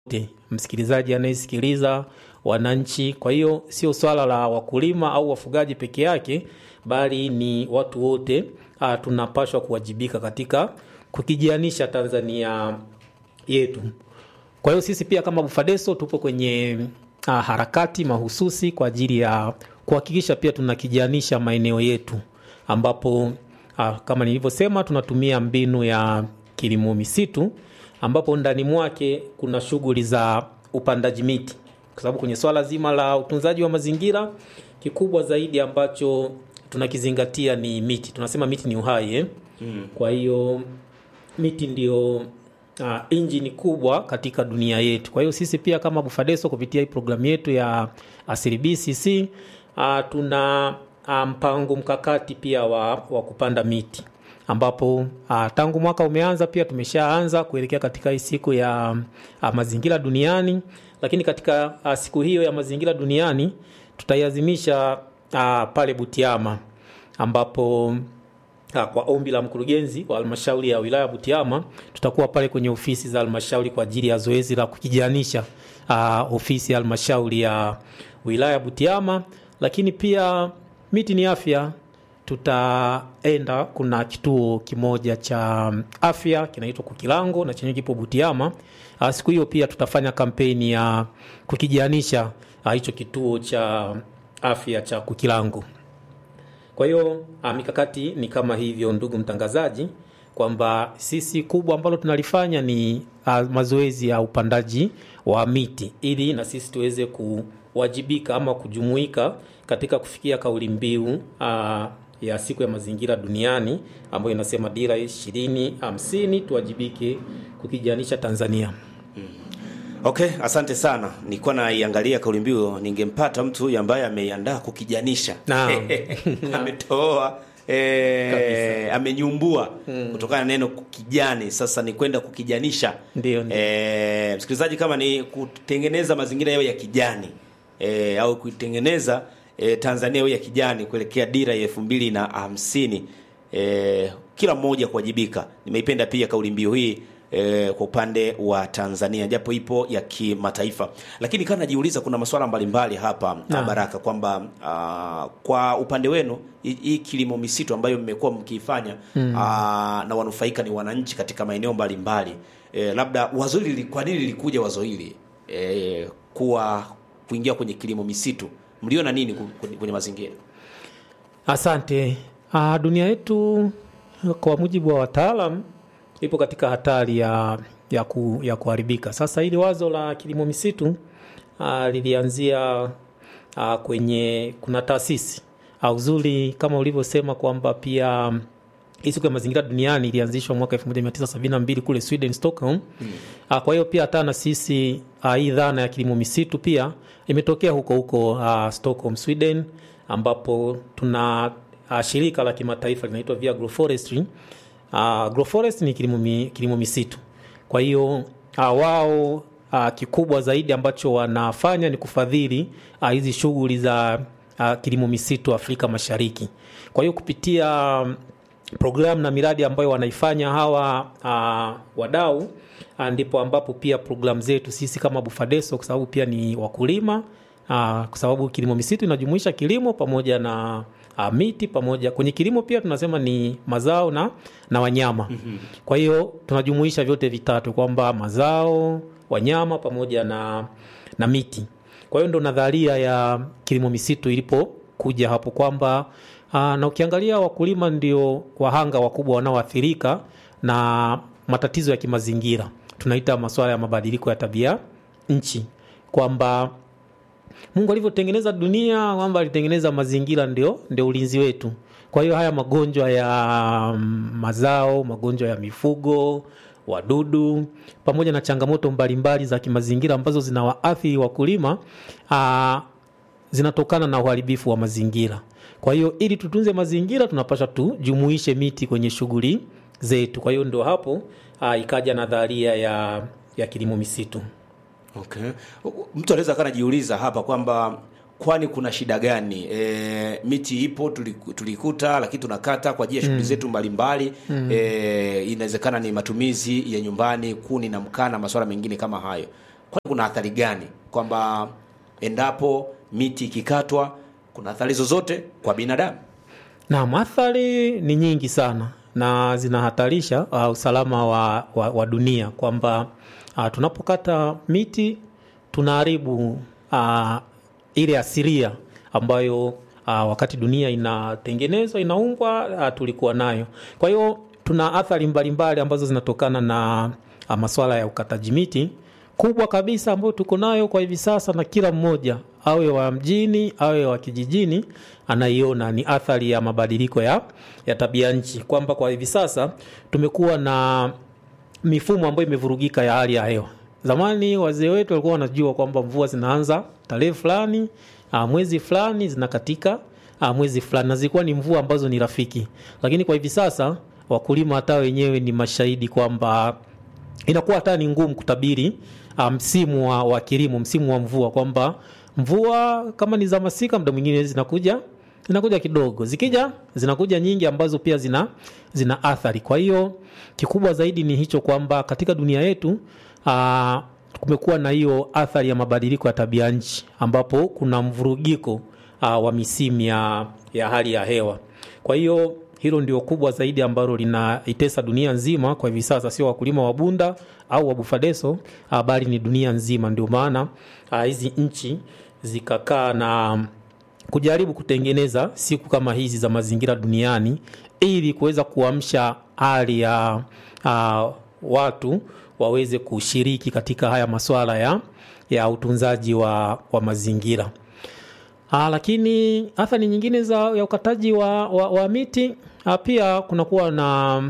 wote, msikilizaji anayesikiliza, wananchi. Kwa hiyo sio swala la wakulima au wafugaji peke yake, bali ni watu wote ah, tunapashwa kuwajibika katika kukijianisha Tanzania yetu. Kwa hiyo sisi pia kama Bufadeso tupo kwenye uh, harakati mahususi kwa ajili ya kuhakikisha pia tunakijanisha maeneo yetu ambapo uh, kama nilivyosema tunatumia mbinu ya kilimo misitu ambapo ndani mwake kuna shughuli za upandaji miti, kwa sababu kwenye swala zima la utunzaji wa mazingira kikubwa zaidi ambacho tunakizingatia ni miti. Tunasema miti ni uhai eh? mm. Kwa hiyo miti ndio uh, injini kubwa katika dunia yetu. Kwa hiyo sisi pia kama Bufadeso kupitia hii programu yetu ya Asili BCC uh, tuna uh, mpango mkakati pia wa, wa kupanda miti ambapo uh, tangu mwaka umeanza pia tumeshaanza kuelekea katika hii siku ya uh, mazingira duniani, lakini katika uh, siku hiyo ya mazingira duniani tutaiazimisha uh, pale Butiama ambapo Ah, kwa ombi la mkurugenzi wa halmashauri ya wilaya Butiama tutakuwa pale kwenye ofisi za halmashauri kwa ajili ya zoezi la kukijanisha uh, ofisi ya halmashauri ya wilaya Butiama. Lakini pia miti ni afya, tutaenda kuna kituo kimoja cha afya kinaitwa Kukilango na chenye kipo Butiama. Uh, siku hiyo pia tutafanya kampeni ya kukijanisha hicho uh, kituo cha afya cha Kukilango. Kwa hiyo mikakati ni kama hivyo, ndugu mtangazaji, kwamba sisi kubwa ambalo tunalifanya ni a, mazoezi ya upandaji wa miti ili na sisi tuweze kuwajibika ama kujumuika katika kufikia kauli mbiu a, ya siku ya mazingira duniani ambayo inasema dira ishirini hamsini tuwajibike kukijanisha Tanzania. Okay, asante sana. Nilikuwa naiangalia kauli mbiu, ningempata mtu huyu ambaye ameiandaa kukijanisha Naam. ametoa e, amenyumbua kutokana na neno kukijani. Sasa ni kwenda kukijanisha. Ndio, ndio. E, msikilizaji, kama ni kutengeneza mazingira yao ya kijani e, au kuitengeneza e, Tanzania yao ya kijani kuelekea dira ya elfu mbili na hamsini e, kila mmoja kuwajibika. Nimeipenda pia kauli mbiu hii e, kwa upande wa Tanzania japo ipo ya kimataifa, lakini kana najiuliza kuna masuala mbalimbali hapa Naam. Baraka, kwamba ah, kwa upande wenu hii hii kilimo misitu ambayo mmekuwa mkiifanya ah, na wanufaika ni wananchi katika maeneo mbalimbali e, labda wazo hili kwa nini lilikuja wazo hili e, kuwa kuingia kwenye kilimo misitu, mliona nini ku- kwenye, kwenye mazingira? Asante. Ah, dunia yetu kwa mujibu wa wataalam ipo katika hatari ya, ya, ku, ya kuharibika. Sasa hili wazo la kilimo misitu ah, lilianzia ah, kwenye kuna taasisi ah, uzuri kama ulivyosema kwamba pia hii siku ya mazingira duniani ilianzishwa mwaka 1972 kule Sweden Stockholm. Ah, Kwa hiyo pia hata na sisi ah, hii dhana ya kilimo misitu pia imetokea huko huko ah, Stockholm Sweden, ambapo tuna ah, shirika la kimataifa linaitwa via agroforestry. Uh, agroforest ni kilimo, mi, kilimo misitu. Kwa hiyo uh, wao uh, kikubwa zaidi ambacho wanafanya ni kufadhili ah, hizi shughuli za uh, kilimo misitu Afrika Mashariki. Kwa hiyo kupitia um, programu na miradi ambayo wanaifanya hawa uh, wadau uh, ndipo ambapo pia programu zetu sisi kama Bufadeso kwa sababu pia ni wakulima uh, kwa sababu kilimo misitu inajumuisha kilimo pamoja na uh, miti pamoja kwenye kilimo pia tunasema ni mazao na, na wanyama mm-hmm. Kwa hiyo tunajumuisha vyote vitatu kwamba mazao, wanyama pamoja na, na miti. Kwa hiyo ndo nadharia ya kilimo misitu ilipokuja hapo kwamba Aa, na ukiangalia wakulima ndio wahanga wakubwa wanaoathirika na matatizo ya kimazingira, tunaita masuala ya mabadiliko ya tabia nchi, kwamba Mungu alivyotengeneza dunia, kwamba alitengeneza mazingira ndio, ndio ulinzi wetu. Kwa hiyo haya magonjwa ya mm, mazao, magonjwa ya mifugo, wadudu pamoja na changamoto mbalimbali za kimazingira ambazo zinawaathiri wakulima aa, zinatokana na uharibifu wa mazingira. Kwa hiyo ili tutunze mazingira, tunapaswa tujumuishe miti kwenye shughuli zetu. Kwa hiyo ndio hapo aa, ikaja nadharia ya, ya kilimo misitu. Okay. Mtu anaweza kana jiuliza hapa kwamba kwani kuna shida gani? E, miti ipo tuliku- tulikuta, lakini tunakata kwa ajili ya shughuli zetu mbalimbali. E, inawezekana ni matumizi ya nyumbani, kuni na mkaa na masuala mengine kama hayo. kwani kuna athari gani kwamba endapo miti ikikatwa kuna athari zozote kwa binadamu Naam, athari ni nyingi sana na zinahatarisha uh, usalama wa, wa, wa dunia kwamba uh, tunapokata miti tunaharibu uh, ile asilia ambayo uh, wakati dunia inatengenezwa inaumbwa uh, tulikuwa nayo. Kwa hiyo tuna athari mbalimbali ambazo zinatokana na uh, masuala ya ukataji miti kubwa kabisa ambayo tuko nayo kwa hivi sasa, na kila mmoja awe wa mjini awe wa kijijini anaiona ni athari ya mabadiliko ya, ya tabia nchi, kwamba kwa hivi sasa tumekuwa na mifumo ambayo imevurugika ya hali ya hewa. Zamani wazee wetu walikuwa wanajua kwamba mvua zinaanza tarehe fulani, ah, mwezi fulani zinakatika ah, mwezi fulani, na zilikuwa ni mvua ambazo ni rafiki, lakini kwa hivi sasa wakulima hata wenyewe ni mashahidi kwamba inakuwa hata ni ngumu kutabiri ah, msimu wa, wa kilimo, msimu wa mvua, kwamba mvua kama ni za masika, muda mwingine zinakuja zinakuja kidogo, zikija zinakuja nyingi ambazo pia zina, zina athari. Kwa hiyo kikubwa zaidi ni hicho kwamba katika dunia yetu aa, kumekuwa na hiyo athari ya mabadiliko ya tabia nchi ambapo kuna mvurugiko aa, wa misimu ya, ya hali ya hewa. Kwa hiyo hilo ndio kubwa zaidi ambalo linaitesa dunia nzima kwa hivi sasa, sio wakulima wa Bunda au wa Bufadeso, ah, bali ni dunia nzima. Ndio maana ah, hizi nchi zikakaa na kujaribu kutengeneza siku kama hizi za mazingira duniani ili kuweza kuamsha hali ya uh, watu waweze kushiriki katika haya masuala ya, ya utunzaji wa, wa mazingira. Aa, lakini athari nyingine za ya ukataji wa, wa, wa miti aa, pia kunakuwa na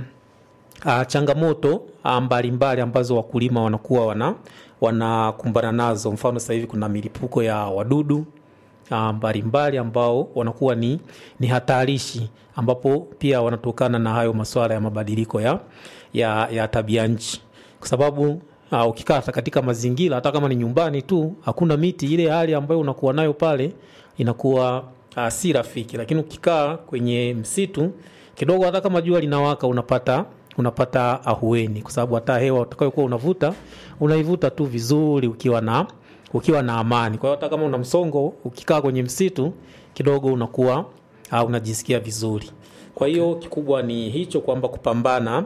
aa, changamoto aa, mbalimbali ambazo wakulima wanakuwa wana wanakumbana nazo. Mfano sasa hivi kuna milipuko ya wadudu aa, mbalimbali ambao wanakuwa ni, ni hatarishi ambapo pia wanatokana na hayo masuala ya mabadiliko ya, ya, ya tabia nchi kwa sababu uh, ukikaa hata katika mazingira hata kama ni nyumbani tu hakuna miti, ile hali ambayo unakuwa nayo pale inakuwa uh, si rafiki. Lakini ukikaa kwenye msitu kidogo, hata kama jua linawaka, unapata unapata ahueni, kwa sababu hata hewa utakayokuwa unavuta unaivuta tu vizuri ukiwa na ukiwa na amani. Kwa hiyo hata kama una msongo, ukikaa kwenye msitu kidogo unakuwa uh, unajisikia vizuri. Kwa hiyo kikubwa ni hicho kwamba kupambana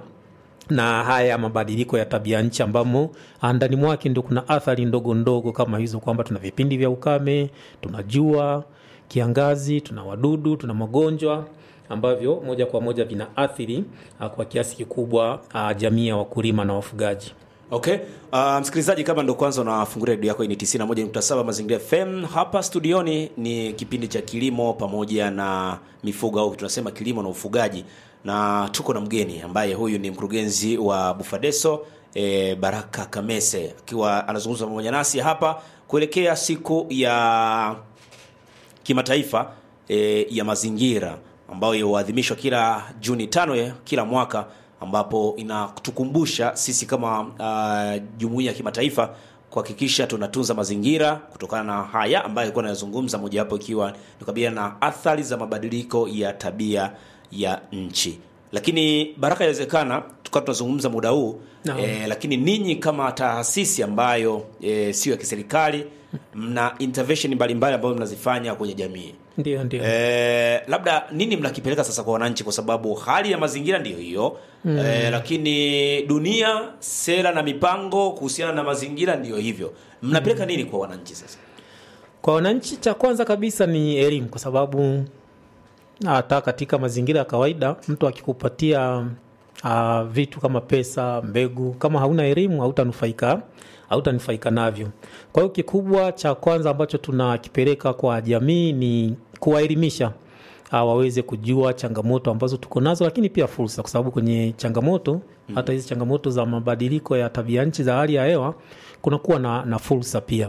na haya mabadiliko ya tabia nchi ambamo ndani mwake ndio kuna athari ndogo ndogo kama hizo, kwamba tuna vipindi vya ukame, tuna jua, kiangazi, tuna wadudu, tuna magonjwa ambavyo moja kwa moja vinaathiri uh, kwa kiasi kikubwa uh, jamii ya wakulima na wafugaji. Okay. Uh, msikilizaji kama ndo kwanza unafungulia redio yako hii ni 91.7 Mazingira FM. Hapa studioni ni kipindi cha kilimo pamoja na mifugo au tunasema kilimo na ufugaji, na tuko na mgeni ambaye huyu ni mkurugenzi wa Bufadeso e, Baraka Kamese akiwa anazungumza pamoja nasi hapa kuelekea siku ya kimataifa e, ya mazingira ambayo huadhimishwa kila Juni tano ya kila mwaka ambapo inatukumbusha sisi kama uh, jumuiya ya kimataifa kuhakikisha tunatunza mazingira kutokana na haya ambayo alikuwa anayazungumza, mojawapo ikiwa ni kukabiliana na athari za mabadiliko ya tabia ya nchi. Lakini Baraka, inawezekana tukawa tunazungumza muda huu Naam. eh, lakini ninyi kama taasisi ambayo eh, sio ya kiserikali mna intervention mbalimbali ambayo mnazifanya kwenye jamii Ndio, ndio. Eh, labda nini mnakipeleka sasa kwa wananchi, kwa sababu hali ya mazingira ndiyo hiyo mm. Eh, lakini dunia, sera na mipango kuhusiana na mazingira ndiyo hivyo, mnapeleka nini kwa wananchi sasa? Kwa wananchi, cha kwanza kabisa ni elimu, kwa sababu hata katika mazingira ya kawaida mtu akikupatia uh, vitu kama pesa, mbegu, kama hauna elimu hautanufaika hautanufaika navyo. Kwa hiyo kikubwa cha kwanza ambacho tunakipeleka kwa jamii ni kuwaelimisha uh, waweze kujua changamoto ambazo tuko nazo, lakini pia fursa, kwa sababu kwenye changamoto hata hizi changamoto za mabadiliko ya tabia nchi za hali ya hewa kunakuwa na, na fursa pia.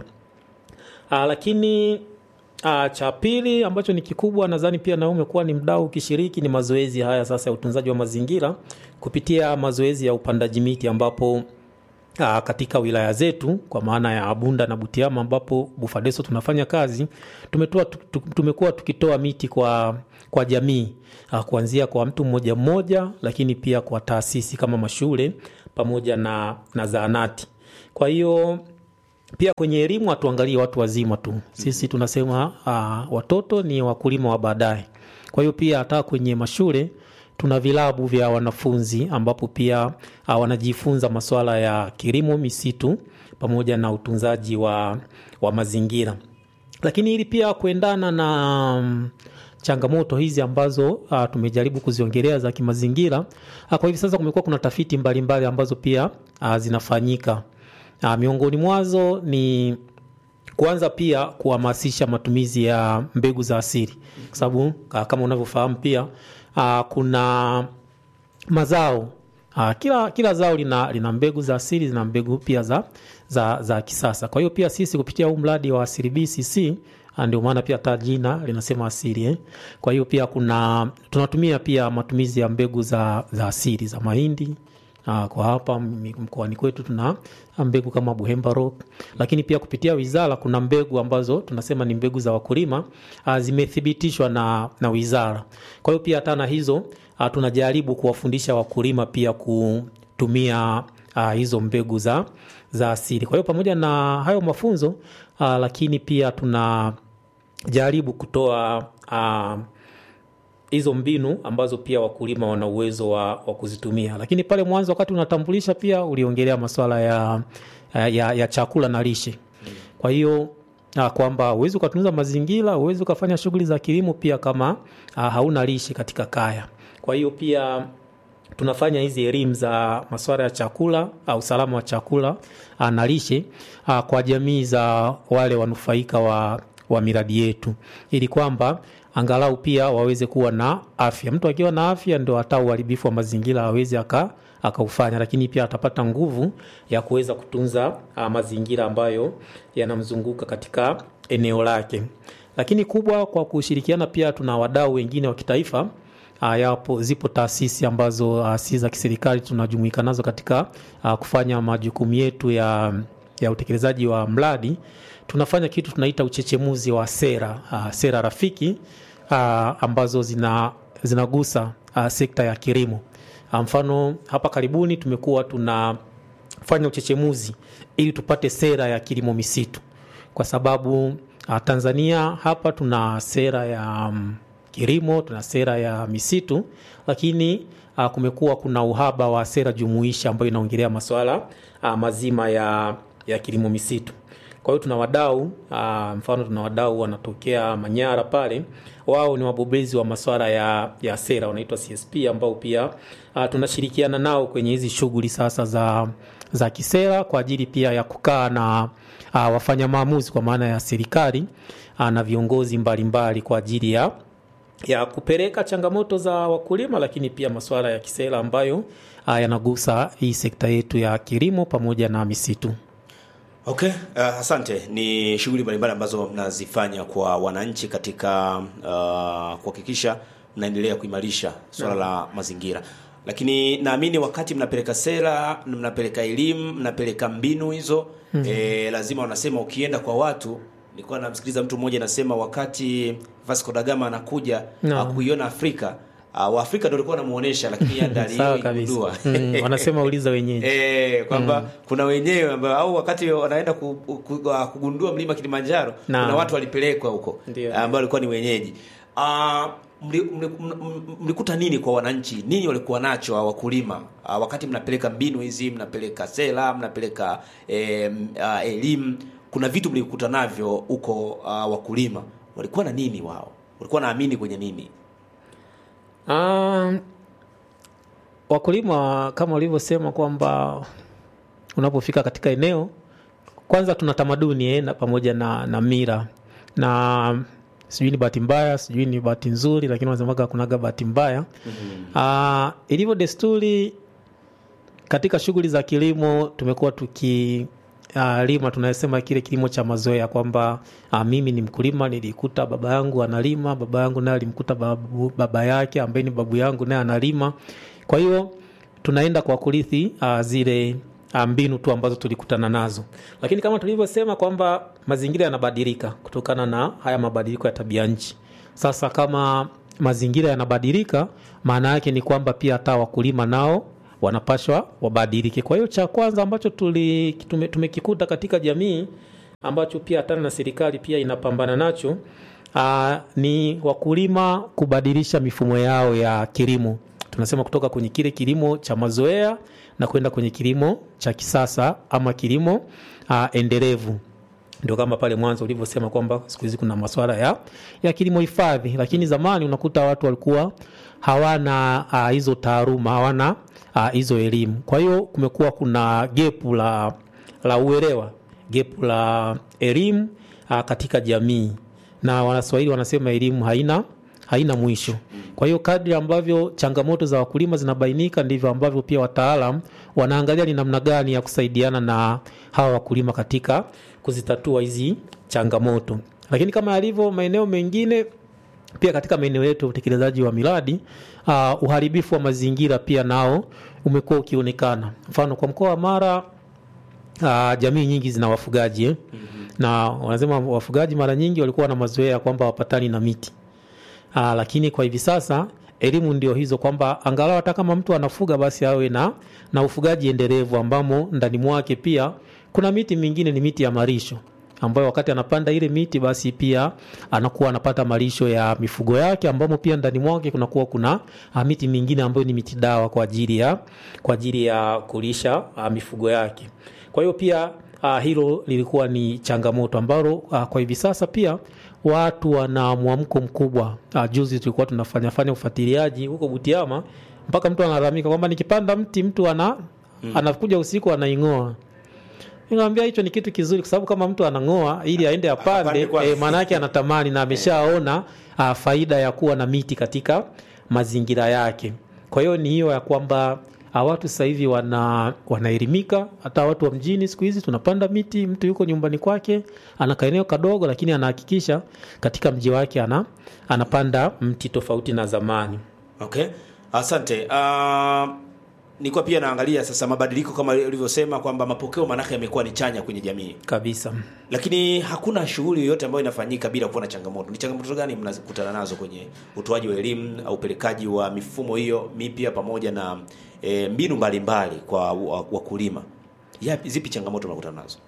Ah, lakini ah, cha pili ambacho ni kikubwa nadhani pia na umekuwa ni mdau ukishiriki ni mazoezi haya sasa ya utunzaji wa mazingira kupitia mazoezi ya upandaji miti ambapo ah, katika wilaya zetu kwa maana ya Bunda na Butiama ambapo Bufadeso tunafanya kazi tumetoa tu- tu- tumekuwa tukitoa miti kwa kwa jamii ah, kuanzia kwa mtu mmoja mmoja, lakini pia kwa taasisi kama mashule pamoja na, na zahanati. Kwa hiyo pia kwenye elimu hatuangalie watu wazima tu sisi tunasema uh, watoto ni wakulima wa baadaye kwa hiyo pia hata kwenye mashule tuna vilabu vya wanafunzi ambapo pia uh, wanajifunza masuala ya kilimo misitu pamoja na utunzaji wa, wa mazingira lakini ili pia kuendana na um, changamoto hizi ambazo uh, tumejaribu kuziongelea za kimazingira uh, kwa hivi sasa kumekuwa kuna tafiti mbalimbali mbali ambazo pia uh, zinafanyika uh, miongoni mwazo ni kwanza pia kuhamasisha matumizi ya mbegu za asili kwa sababu uh, kama unavyofahamu pia uh, kuna mazao uh, kila, kila zao lina, lina mbegu za asili zina mbegu pia za, za, za kisasa kwa hiyo pia sisi kupitia huu mradi wa asili bcc ndio maana pia hata jina linasema asili eh? kwa hiyo pia kuna tunatumia pia matumizi ya mbegu za, za asili za mahindi Aa, kwa hapa mkoani kwetu tuna mbegu kama Buhemba Rock, lakini pia kupitia wizara kuna mbegu ambazo tunasema ni mbegu za wakulima aa, zimethibitishwa na, na wizara. Kwa hiyo pia hata na hizo aa, tunajaribu kuwafundisha wakulima pia kutumia aa, hizo mbegu za, za asili. Kwa hiyo pamoja na hayo mafunzo aa, lakini pia tunajaribu kutoa aa, hizo mbinu ambazo pia wakulima wana uwezo wa, wa kuzitumia lakini pale mwanzo wakati unatambulisha pia uliongelea masuala ya, ya, ya chakula na lishe kwa hiyo kwamba uwezi ukatunza mazingira uwezi ukafanya shughuli za kilimo pia kama a, hauna lishe katika kaya kwa hiyo pia tunafanya hizi elimu za masuala ya chakula au usalama wa chakula a, na lishe a, kwa jamii za wale wanufaika wa, wa miradi yetu ili kwamba angalau pia waweze kuwa na afya. Mtu akiwa na afya ndo hata uharibifu wa mazingira awezi aka akaufanya, lakini pia atapata nguvu ya kuweza kutunza uh, mazingira ambayo yanamzunguka katika eneo lake. Lakini kubwa kwa kushirikiana, pia tuna wadau wengine wa kitaifa uh, yapo zipo taasisi ambazo uh, si za kiserikali tunajumuika nazo katika uh, kufanya majukumu yetu ya, ya utekelezaji wa mradi tunafanya kitu tunaita uchechemuzi wa sera uh, sera rafiki uh, ambazo zina zinagusa uh, sekta ya kilimo uh, mfano hapa karibuni tumekuwa tunafanya uchechemuzi ili tupate sera ya kilimo misitu kwa sababu uh, Tanzania hapa tuna sera ya um, kilimo tuna sera ya misitu lakini uh, kumekuwa kuna uhaba wa sera jumuishi ambayo inaongelea masuala uh, mazima ya, ya kilimo misitu kwa hiyo tuna wadau uh, mfano tuna wadau wanatokea Manyara pale, wao ni wabobezi wa masuala ya, ya sera wanaitwa CSP ambao pia uh, tunashirikiana nao kwenye hizi shughuli sasa za, za kisera kwa ajili pia ya kukaa na uh, wafanya maamuzi kwa maana ya serikali uh, na viongozi mbalimbali mbali kwa ajili ya ya kupeleka changamoto za wakulima, lakini pia masuala ya kisera ambayo uh, yanagusa hii sekta yetu ya kilimo pamoja na misitu. Okay, uh, asante. Ni shughuli mbalimbali ambazo mnazifanya kwa wananchi katika uh, kuhakikisha mnaendelea kuimarisha swala la mazingira, lakini naamini wakati mnapeleka sera, mnapeleka elimu, mnapeleka mbinu hizo mm -hmm. E, lazima wanasema ukienda kwa watu nilikuwa namsikiliza mtu mmoja anasema wakati Vasco da Gama anakuja No. kuiona Afrika uh, Waafrika ndio walikuwa wanamuonesha, lakini yeye ndiye Sawa kabisa. aliyegundua Mm, wanasema uliza wenyeji. Eh, kwamba kuna wenyewe ambao au wakati wanaenda ku, ku, ku, uh, kugundua mlima Kilimanjaro Naam. kuna watu walipelekwa huko Ndio. ambao walikuwa ni wenyeji. Uh, mli- mli- m- mlikuta nini kwa wananchi? Nini walikuwa nacho wa wakulima uh, wakati mnapeleka mbinu hizi, mnapeleka sera, mnapeleka eh, uh, elimu, kuna vitu mlikuta navyo huko uh, wakulima walikuwa na nini wao? Walikuwa naamini kwenye nini? Ah, wakulima kama ulivyosema kwamba unapofika katika eneo kwanza tuna tamaduni eh, na pamoja na, na mira na sijui ni bahati mbaya sijui ni bahati nzuri lakini wanasemaga kunaga bahati mbaya mm-hmm. ilivyo desturi katika shughuli za kilimo tumekuwa tuki uh, lima tunasema kile kilimo cha mazoea kwamba uh, mimi ni mkulima nilikuta baba yangu analima baba yangu naye alimkuta babu, baba yake ambaye ni babu yangu naye analima kwa hiyo tunaenda kwa kurithi uh, zile uh, mbinu tu ambazo tulikutana nazo lakini kama tulivyosema kwamba mazingira yanabadilika kutokana na haya mabadiliko ya tabia nchi sasa kama mazingira yanabadilika maana yake ni kwamba pia hata wakulima nao wanapashwa wabadilike. Kwa hiyo cha kwanza ambacho tuli, tume, tumekikuta katika jamii ambacho pia hata na serikali pia inapambana nacho aa, ni wakulima kubadilisha mifumo yao ya kilimo. Tunasema kutoka kwenye kile kilimo cha mazoea na kwenda kwenye kilimo cha kisasa ama kilimo aa, endelevu ndio kama pale mwanzo ulivyosema kwamba siku hizi kuna masuala ya, ya kilimo hifadhi, lakini zamani unakuta watu walikuwa hawana uh, hizo taaluma hawana uh, hizo elimu. Kwa hiyo kumekuwa kuna gepu la, la uelewa, gepu la elimu uh, katika jamii, na Wanaswahili wanasema elimu haina haina mwisho. Kwa hiyo kadri ambavyo changamoto za wakulima zinabainika ndivyo ambavyo pia wataalam wanaangalia ni namna gani ya kusaidiana na hawa wakulima katika kuzitatua hizi changamoto. Lakini kama yalivyo maeneo mengine pia katika maeneo yetu ya utekelezaji wa miradi uh, uharibifu wa mazingira pia nao umekuwa ukionekana. Mfano kwa mkoa wa Mara uh, jamii nyingi zina wafugaji eh? mm-hmm. na wanasema wafugaji mara nyingi walikuwa na mazoea kwamba wapatani na miti Aa, lakini kwa hivi sasa elimu ndio hizo kwamba angalau hata kama mtu anafuga basi awe na, na ufugaji endelevu ambamo ndani mwake pia kuna miti mingine ni miti ya malisho ambayo wakati anapanda ile miti basi pia anakuwa anapata malisho ya mifugo yake ambamo pia ndani mwake kunakuwa kuna a, miti mingine ambayo ni miti dawa kwa ajili ya kwa ajili ya kulisha a, mifugo yake. Kwa hiyo pia a, hilo lilikuwa ni changamoto ambalo a, kwa hivi sasa pia watu wana mwamko mkubwa. Uh, juzi tulikuwa tunafanya fanya ufuatiliaji huko Butiama, mpaka mtu analalamika kwamba nikipanda mti mtu ana mm. anakuja usiku anaing'oa. Nikamwambia hicho ni kitu kizuri, kwa sababu kama mtu anang'oa ili aende apande, e, maana yake anatamani na ameshaona uh, faida ya kuwa na miti katika mazingira yake. Kwa hiyo ni hiyo ya kwamba watu sasa hivi wana wanaelimika. Hata watu wa mjini siku hizi tunapanda miti. Mtu yuko nyumbani kwake ana kaeneo kadogo, lakini anahakikisha katika mji wake ana anapanda mti tofauti na zamani. Okay, asante. Uh, nilikuwa pia naangalia sasa mabadiliko kama ulivyosema kwamba mapokeo manake yamekuwa ni chanya kwenye jamii kabisa, lakini hakuna shughuli yoyote ambayo inafanyika bila kuwa na changamoto. Ni changamoto gani mnazikutana nazo kwenye utoaji wa elimu au upelekaji wa mifumo hiyo mipya pamoja na e, mbinu mbalimbali mbali kwa wakulima? Yapi, zipi changamoto mnakutana nazo?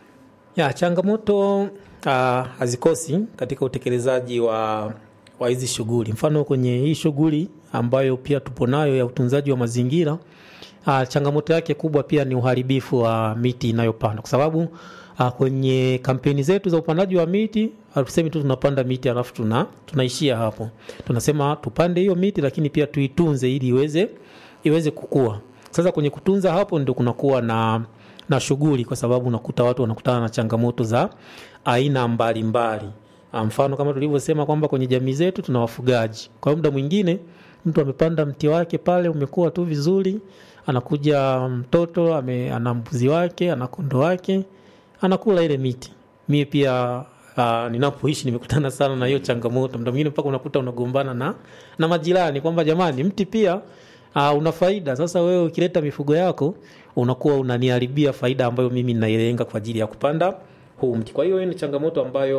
Ya, changamoto uh, hazikosi katika utekelezaji wa wa hizi shughuli. Mfano kwenye hii shughuli ambayo pia tupo nayo ya utunzaji wa mazingira uh, changamoto yake kubwa pia ni uharibifu wa miti inayopandwa kwa sababu uh, kwenye kampeni zetu za upandaji wa miti hatusemi tu tunapanda miti alafu tuna tunaishia hapo. Tunasema tupande hiyo miti, lakini pia tuitunze ili iweze iweze kukua. Sasa kwenye kutunza hapo ndio kunakuwa na na shughuli, kwa sababu unakuta watu wanakutana na changamoto za aina mbalimbali. Mfano kama tulivyosema kwamba kwenye jamii zetu tuna wafugaji. Kwa hiyo muda mwingine mtu amepanda mti wake pale umekuwa tu vizuri, anakuja mtoto ame, ana mbuzi wake ana kondo wake anakula ile miti. Mie pia uh, ninapoishi nimekutana sana na hiyo changamoto. Muda mwingine mpaka unakuta unagombana na na majirani kwamba jamani, mti pia uh, una faida. Sasa wewe ukileta mifugo yako unakuwa unaniharibia faida ambayo mimi ninailenga kwa ajili ya kupanda huu mti. Kwa hiyo hiyo ni changamoto ambayo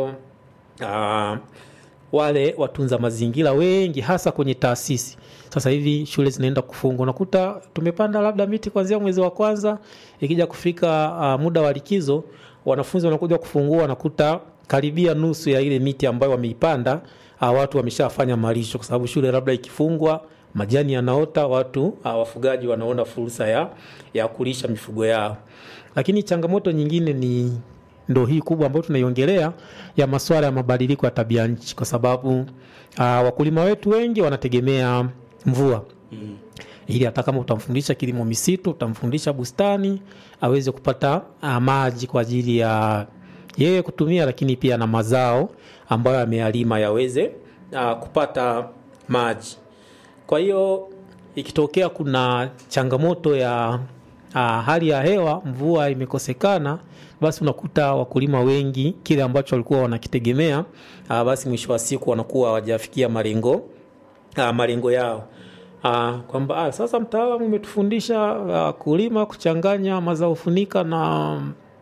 uh, wale watunza mazingira wengi hasa kwenye taasisi sasa hivi shule zinaenda kufungwa, unakuta tumepanda labda miti kuanzia mwezi wa kwanza, ikija kufika uh, muda wa likizo, wanafunzi wanakuja kufungua, wanakuta karibia nusu ya ile miti ambayo wameipanda uh, watu wameshafanya malisho, kwa sababu shule labda ikifungwa majani yanaota, watu uh, wafugaji wanaona fursa ya, ya kulisha mifugo yao. Lakini changamoto nyingine ni ndo hii kubwa ambayo tunaiongelea ya masuala ya mabadiliko ya tabia nchi, kwa sababu uh, wakulima wetu wengi wanategemea mvua mm. ili hata kama utamfundisha kilimo misitu, utamfundisha bustani aweze kupata uh, maji kwa ajili ya yeye kutumia, lakini pia na mazao ambayo ameyalima yaweze uh, kupata maji. Kwa hiyo ikitokea kuna changamoto ya uh, hali ya hewa, mvua imekosekana, basi unakuta wakulima wengi kile ambacho walikuwa wanakitegemea uh, basi mwisho wa siku wanakuwa hawajafikia malengo uh, malengo yao uh, kwamba uh, sasa mtaalamu umetufundisha uh, kulima kuchanganya mazao funika na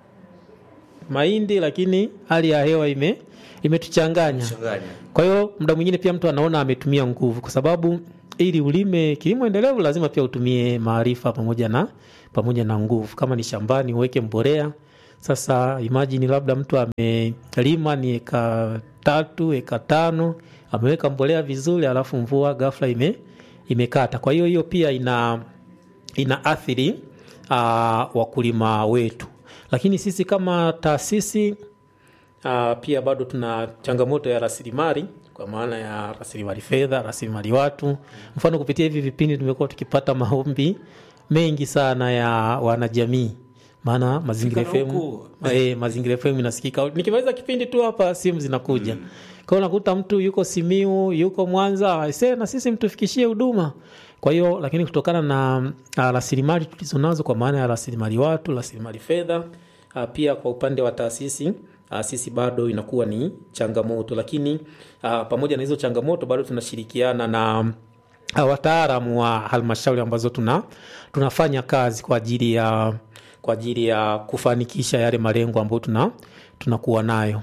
mahindi, lakini hali ya hewa ime imetuchanganya. Kwa hiyo muda mwingine pia mtu anaona ametumia nguvu, kwa sababu ili ulime kilimo endelevu lazima pia utumie maarifa pamoja na pamoja na nguvu. Kama ni shambani uweke mbolea. Sasa imagine labda mtu amelima ni eka tatu eka tano ameweka mbolea vizuri, alafu mvua ghafla ime imekata. Kwa hiyo hiyo pia ina ina athiri uh, wakulima wetu, lakini sisi kama taasisi uh, pia bado tuna changamoto ya rasilimali kwa maana ya rasilimali fedha, rasilimali watu. Mfano, kupitia hivi vipindi tumekuwa tukipata maombi mengi sana ya wanajamii, maana Mazingira Fika na FM huku. eh, Mazingira FM inasikika. Nikimaliza kipindi tu hapa simu zinakuja. Kwa hiyo unakuta mtu yuko Simiu, yuko Mwanza, aisee na sisi mtufikishie huduma. Kwa hiyo lakini kutokana na ah, rasilimali tulizonazo kwa maana ya rasilimali watu, rasilimali fedha, ah, pia kwa upande wa taasisi ah, sisi bado inakuwa ni changamoto, lakini ah, pamoja na hizo changamoto bado tunashirikiana na ah, wataalamu wa halmashauri ambazo tuna tunafanya kazi kwa ajili ya kwa ajili ya kufanikisha yale malengo ambayo tuna tunakuwa nayo.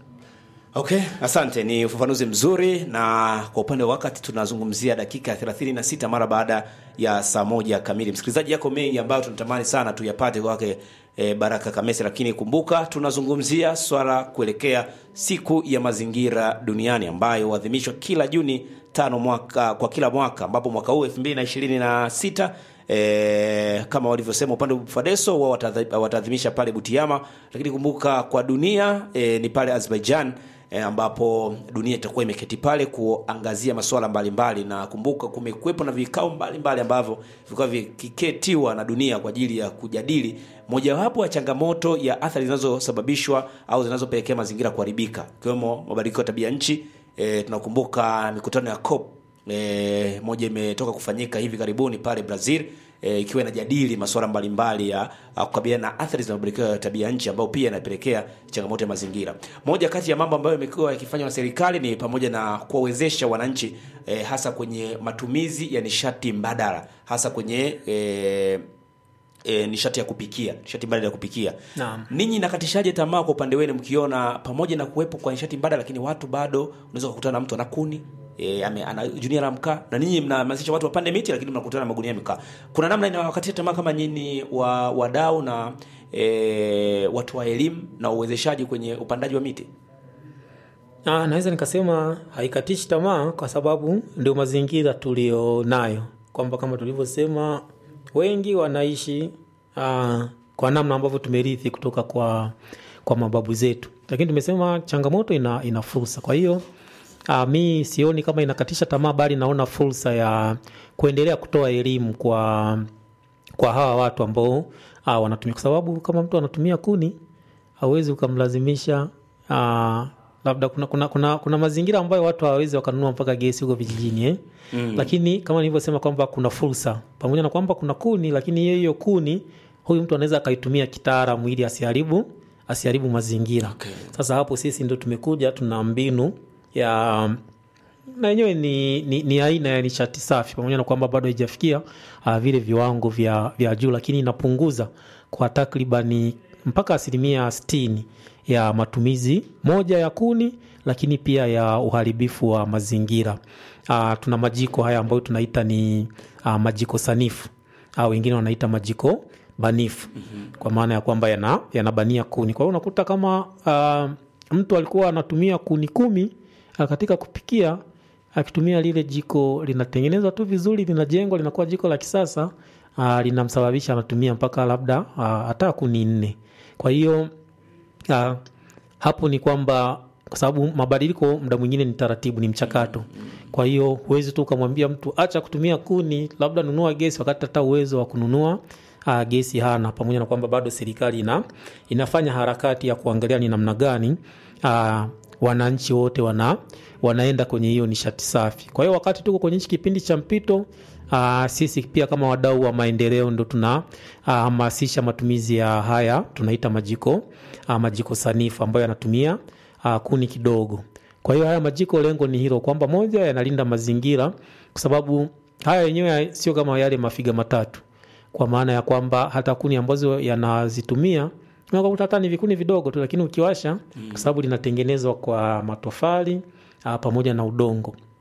Okay, asante. Ni ufafanuzi mzuri, na kwa upande wa wakati tunazungumzia dakika ya 36 mara baada ya saa moja kamili. Msikilizaji, yako mengi ambayo tunatamani sana tuyapate kwake e, Baraka Kamese, lakini kumbuka tunazungumzia swala kuelekea siku ya mazingira duniani ambayo huadhimishwa kila Juni tano mwaka kwa kila mwaka, ambapo mwaka huu 2026 E, kama walivyosema upande wa Fadeso wao watadhi- wataadhimisha pale Butiama, lakini kumbuka kwa dunia e, ni pale Azerbaijan e, ambapo dunia itakuwa imeketi pale kuangazia masuala mbalimbali, na kumbuka kumekuwepo na vikao mbalimbali ambavyo vilikuwa vikiketiwa na dunia kwa ajili ya kujadili mojawapo ya changamoto ya athari zinazosababishwa au zinazopelekea mazingira kuharibika ikiwemo mabadiliko ya tabia nchi. E, tunakumbuka mikutano ya COP e, moja imetoka kufanyika hivi karibuni pale Brazil e, ikiwa inajadili masuala mbalimbali ya ya kukabiliana na athari za mabadiliko ya tabia nchi ambayo pia inapelekea changamoto ya mazingira. Moja kati ya mambo ambayo yamekuwa yakifanywa na serikali ni pamoja na kuwawezesha wananchi e, hasa kwenye matumizi ya nishati mbadala hasa kwenye e, e, nishati ya kupikia, nishati mbadala ya kupikia. Naam. Ninyi nakatishaje tamaa kwa upande wenu mkiona pamoja na kuwepo kwa nishati mbadala lakini watu bado unaweza kukutana na mtu ana kuni E, ame, ana junia la mkaa na ninyi mnahamasisha watu wapande miti lakini mnakutana na magunia ya mkaa. Kuna namna inawakatisha tamaa kama nyinyi wa wadau na e, watu wa elimu na uwezeshaji kwenye upandaji wa miti? Ah, naweza nikasema haikatishi tamaa kwa sababu ndio mazingira tulionayo, kwamba kama tulivyosema wengi wanaishi ah, kwa namna ambavyo tumerithi kutoka kwa, kwa mababu zetu, lakini tumesema changamoto ina, ina fursa. Kwa hiyo ah, mi sioni kama inakatisha tamaa, bali naona fursa ya kuendelea kutoa elimu kwa kwa hawa watu ambao ah, wanatumia, kwa sababu kama mtu anatumia kuni hauwezi ukamlazimisha ah, labda kuna, kuna, kuna, kuna mazingira ambayo watu hawawezi wakanunua mpaka gesi huko vijijini eh? mm. Lakini kama nilivyosema kwamba kuna fursa pamoja na kwamba kuna kuni, lakini hiyo hiyo kuni huyu mtu anaweza akaitumia kitaalamu ili asiharibu asiharibu mazingira Okay. Sasa hapo sisi ndo tumekuja tuna mbinu ya na yenyewe ni, ni, ni aina ya nishati safi pamoja na kwamba bado haijafikia uh, vile viwango vya, vya juu, lakini inapunguza kwa takribani mpaka asilimia sitini ya matumizi moja ya kuni, lakini pia ya uharibifu wa mazingira. Uh, tuna majiko haya ambayo tunaita ni uh, majiko sanifu au wengine wanaita majiko banifu kwa maana ya kwamba yana- yanabania kuni. Kwa hiyo unakuta kama uh, mtu alikuwa anatumia kuni kumi uh, katika kupikia akitumia lile jiko linatengenezwa tu vizuri, linajengwa linakuwa jiko la kisasa uh, linamsababisha anatumia mpaka labda uh, hata kuni nne. Kwa hiyo uh, hapo ni kwamba kwa sababu mabadiliko muda mwingine ni taratibu, ni mchakato. Kwa hiyo huwezi tu ukamwambia mtu acha kutumia kuni, labda nunua gesi, wakati hata uwezo wa kununua uh, gesi hana, pamoja na kwamba bado serikali ina, inafanya harakati ya kuangalia ni namna gani uh, wananchi wote wana, wanaenda kwenye hiyo nishati safi. Kwa hiyo wakati tuko kwenye hichi kipindi cha mpito uh, sisi pia kama wadau wa maendeleo ndo tunahamasisha uh, matumizi ya haya tunaita majiko uh, majiko sanifu ambayo yanatumia uh, kuni kidogo. Kwa hiyo haya majiko, lengo ni hilo kwamba moja, yanalinda mazingira kwa sababu haya yenyewe sio kama yale mafiga matatu, kwa maana ya kwamba hata kuni ambazo yanazitumia unakuta hata ni vikuni vidogo tu, lakini ukiwasha, kwa sababu linatengenezwa kwa matofali ah, pamoja na udongo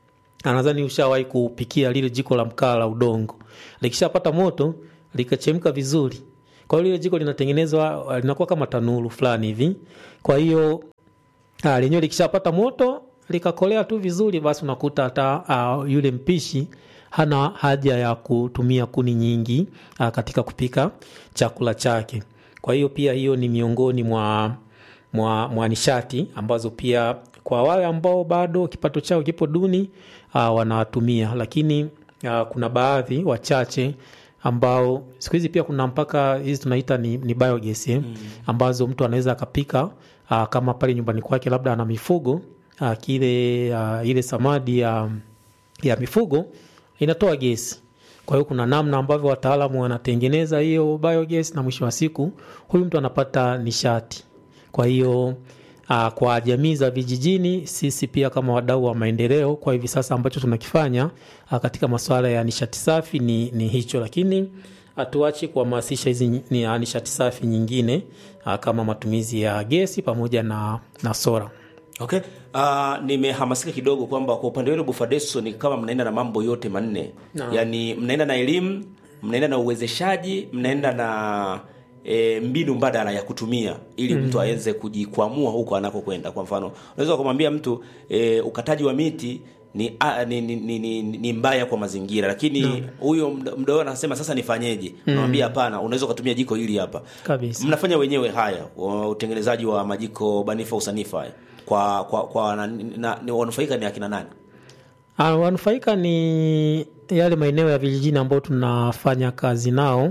nadhani ushawahi kupikia lile jiko la mkaa la udongo likishapata moto likachemka vizuri kwa hiyo lile jiko linatengenezwa linakuwa kama tanuru fulani hivi kwa hiyo ah, lenyewe likishapata moto likakolea tu vizuri basi unakuta hata uh, yule mpishi hana haja ya kutumia kuni nyingi uh, katika kupika chakula chake kwa hiyo pia hiyo ni miongoni mwa mwa, mwa nishati ambazo pia kwa wale ambao bado kipato chao kipo duni uh, wanatumia lakini uh, kuna baadhi wachache ambao siku hizi pia kuna mpaka hizi tunaita ni, ni biogas eh, ambazo mtu anaweza akapika uh, kama pale nyumbani kwake labda ana mifugo uh, kile uh, ile samadi ya, ya mifugo inatoa gesi kwa hiyo kuna namna ambavyo wataalamu wanatengeneza hiyo biogas na mwisho wa siku huyu mtu anapata nishati kwa hiyo uh, kwa jamii za vijijini sisi pia kama wadau wa maendeleo kwa hivi sasa ambacho tunakifanya uh, katika masuala ya nishati safi ni, ni hicho lakini hatuachi kuhamasisha hizi ni, uh, nishati safi nyingine uh, kama matumizi ya gesi pamoja na, na sora Okay. Uh, nimehamasika kidogo kwamba kwa upande wenu Bufadeso ni kama mnaenda na mambo yote manne Naam. yaani mnaenda na elimu mnaenda na uwezeshaji mnaenda na e, mbinu mbadala ya kutumia ili mtu aweze kujikwamua huko anakokwenda kwa mfano unaweza kumwambia mtu e, ukataji wa miti ni, a, ni, ni, ni, ni, ni mbaya kwa mazingira lakini huyo mda- mdau anasema sasa nifanyeje unamwambia hapana unaweza ukatumia jiko hili hapa kabisa mnafanya wenyewe haya wa- utengenezaji wa majiko banifa usanifa haya kwa kwa kwa na, na, ni wanufaika ni akina nani Ah, wanufaika ni yale maeneo ya vijijini ambao tunafanya kazi nao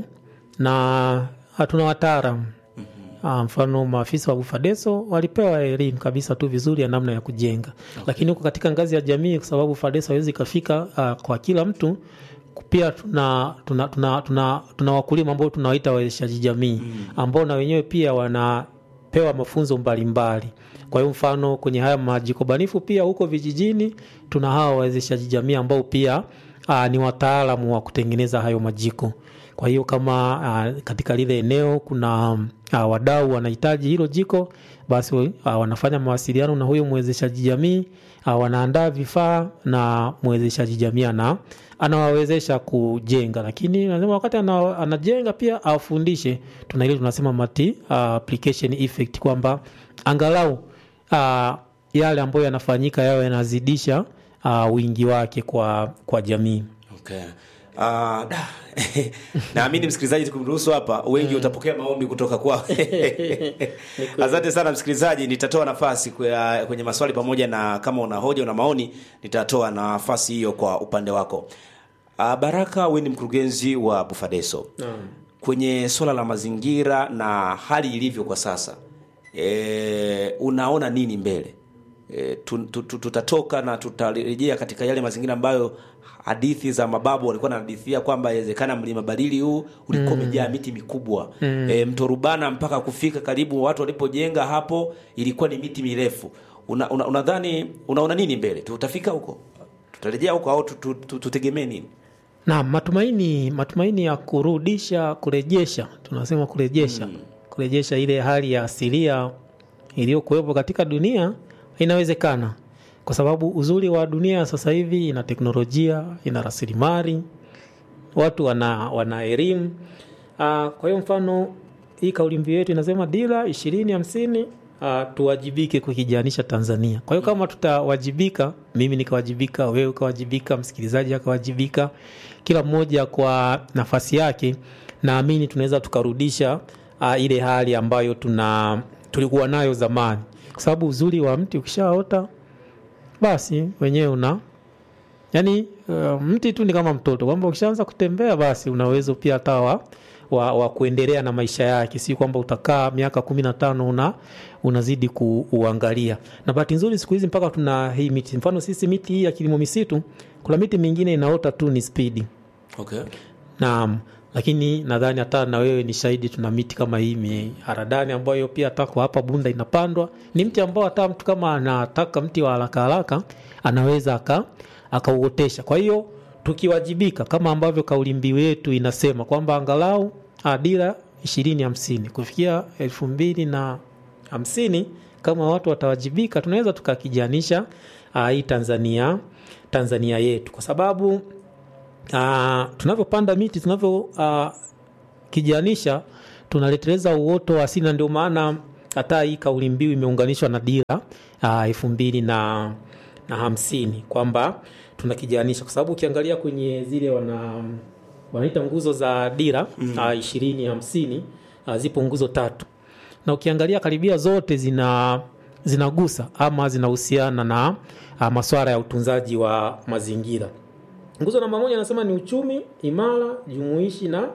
na hatuna wataalam Ah, mfano maafisa wa Bufadeso walipewa elimu kabisa tu vizuri ya namna ya kujenga lakini huko katika ngazi ya jamii kwa sababu Fadeso hawezi ikafika ah, kwa kila mtu pia tuna tuna, tuna, tuna, tuna wakulima ambao tunawaita wawezeshaji jamii ambao na wenyewe pia wanapewa mafunzo mbalimbali kwa hiyo mfano kwenye haya majiko banifu pia huko vijijini tuna hawa wawezeshaji jamii ambao pia aa, ni wataalamu wa kutengeneza hayo majiko kwa hiyo kama uh, katika lile eneo kuna uh, wadau wanahitaji hilo jiko basi uh, wanafanya mawasiliano na huyo mwezeshaji jamii uh, wanaandaa vifaa na mwezeshaji jamii ana anawawezesha kujenga lakini nasema wakati ana, anajenga pia afundishe tuna ile tunasema mati uh, application effect kwamba angalau uh, yale ambayo yanafanyika yawe yanazidisha uh, wingi wake kwa kwa jamii okay. Uh, da. naamini msikilizaji tukimruhusu hapa wengi utapokea maombi kutoka kwa asante sana msikilizaji nitatoa nafasi kwa- kwenye maswali pamoja na kama una hoja una maoni nitatoa nafasi hiyo kwa upande wako uh, baraka we ni mkurugenzi wa bufadeso kwenye swala la mazingira na hali ilivyo kwa sasa e, unaona nini mbele e, tu, tu, tu, tutatoka na tutarejea katika yale mazingira ambayo hadithi za mababu walikuwa wanahadithia kwamba inawezekana mlima Balili huu ulikuwa umejaa miti mikubwa mm. e, mto Rubana mpaka kufika karibu watu walipojenga hapo ilikuwa ni miti mirefu unadhani una, unadhani- unaona nini mbele tutafika huko tutarejea huko au tu- tu- tu- tutegemee nini na matumaini matumaini ya kurudisha kurejesha tunasema kurejesha kurejesha ile hali ya asilia iliyokuwepo katika dunia inawezekana kwa sababu uzuri wa dunia sasa hivi ina teknolojia ina rasilimali watu wana, wana elimu Ah, kwa hiyo mfano hii kauli mbiu yetu inasema dira ishirini hamsini uh, tuwajibike kukijanisha Tanzania. Kwa hiyo kama tutawajibika, mimi nikawajibika, wewe ukawajibika, msikilizaji akawajibika, kila mmoja kwa nafasi yake, naamini tunaweza tukarudisha uh, ile hali ambayo tuna tulikuwa nayo zamani, kwa sababu uzuri wa mti ukishaota basi wenyewe una yani uh, mti tu ni kama mtoto kwamba ukishaanza kutembea basi una uwezo pia hata wa, wa, wa kuendelea na maisha yake si kwamba utakaa miaka kumi na tano una unazidi kuuangalia na bahati nzuri siku hizi mpaka tuna hii miti mfano sisi miti hii ya kilimo misitu kuna miti mingine inaota tu ni spidi okay. naam lakini nadhani hata na wewe ni shahidi tuna miti kama hii miharadani ambayo pia hata kwa hapa bunda inapandwa ni mti ambao hata mtu kama anataka mti wa haraka haraka anaweza aka akauotesha kwa hiyo tukiwajibika kama ambavyo kauli mbiu yetu inasema kwamba angalau ah, dira ishirini hamsini kufikia elfu mbili na hamsini kama watu watawajibika tunaweza tukakijanisha uh, hii tanzania tanzania yetu kwa sababu uh, tunavyopanda miti tunavyo uh, kijanisha tunaleteleza uoto wa asili na ndio maana hata hii kauli mbiu imeunganishwa na dira uh, elfu mbili na, na hamsini kwamba tunakijanisha kwa sababu ukiangalia kwenye zile wana wanaita nguzo za dira ishirini mm. uh, hamsini uh, zipo nguzo tatu na ukiangalia karibia zote zina zinagusa ama zinahusiana na uh, maswara ya utunzaji wa mazingira nguzo namba moja anasema ni uchumi imara jumuishi na